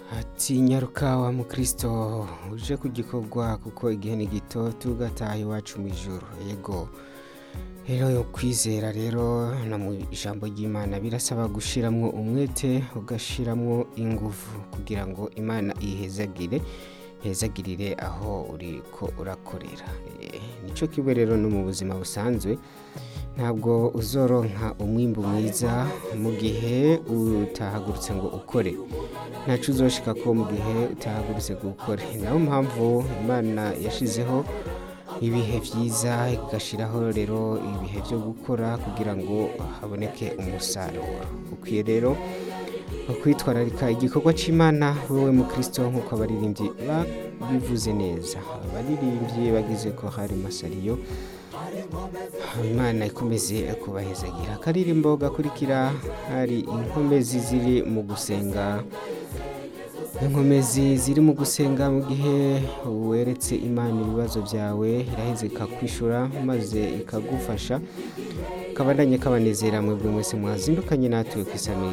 ati nyaruka wa mukristo uje ku gikorwa kuko igihe ni gito tugataha iwacu mu ijoro yego rero kwizera rero no mu ijambo ry'imana birasaba gushiramwo umwete ugashiramwo ingufu kugira ngo imana ihezagire hezagirire aho uriko urakorera Eh, nico kibe rero no mu buzima busanzwe ntabwo uzoronka umwimbu mwiza mu gihe utahagurutse ngo ukore ntaco uzoshika ko mu gihe utahagurutse ngo ukore nayo mpamvu imana yashizeho ibihe vyiza igashiraho rero ibihe vyo gukora kugira ngo haboneke umusaruro ukwiye rero kwitwararika igikorwa c'imana wewe mukristo nk'uko abaririmbyi babivuze neza abaririmbyi bagize ko hari masariyo imana ikomeze kubahezagira akaririmbo gakurikira hari inkomezi ziri mu gusenga inkomezi ziri mu gusenga mu gihe weretse imana ibibazo byawe iraheze ikakwishura maze ikagufasha kabandanye kabanezera mwebwe mwese mwazindukanye natwe ku isamirizi